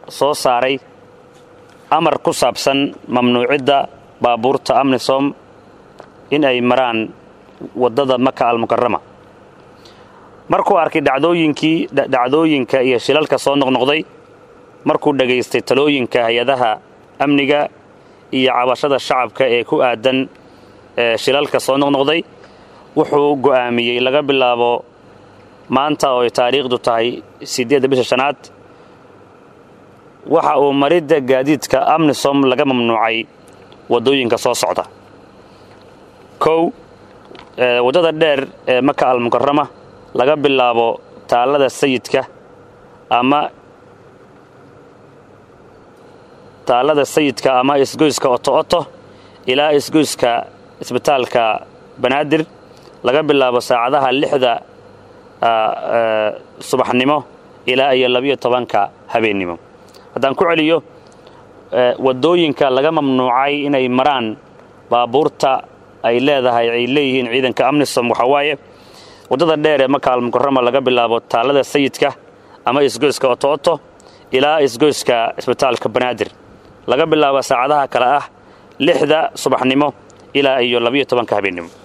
soo saaray amar ku saabsan mamnuucidda baabuurta amnisom in ay maraan waddada maka almukarama markuu arkay dhacdooyinkii dhacdooyinka iyo shilalka soo noqnoqday markuu dhegaystay talooyinka hay-adaha amniga iyo cabashada shacabka ee ku aadan shilalka soo noqnoqday wuxuu go'aamiyey laga bilaabo maanta oo ay taariikhdu tahay siddeedda bisha shanaad waxa uu maridda gaadiidka amnisom laga mamnuucay waddooyinka soo socda kow waddada dheer ee maka almukarama laga bilaabo taallada sayidka ama taallada sayidka ama isgoyska oto oto ilaa isgoyska isbitaalka banaadir laga bilaabo saacadaha lixda subaxnimo ilaa iyo labiyo tobanka habeennimo haddaan ku celiyo waddooyinka laga mamnuucay inay maraan baabuurta ay leedahay ay leeyihiin ciidanka amnisom waxaa waaye waddada dheer ee maka almukarama laga bilaabo taallada sayidka ama isgoyska oto oto ilaa isgoyska isbitaalka banaadir laga bilaabo saacadaha kale ah lixda subaxnimo ilaa iyo labiyo tobanka habeennimo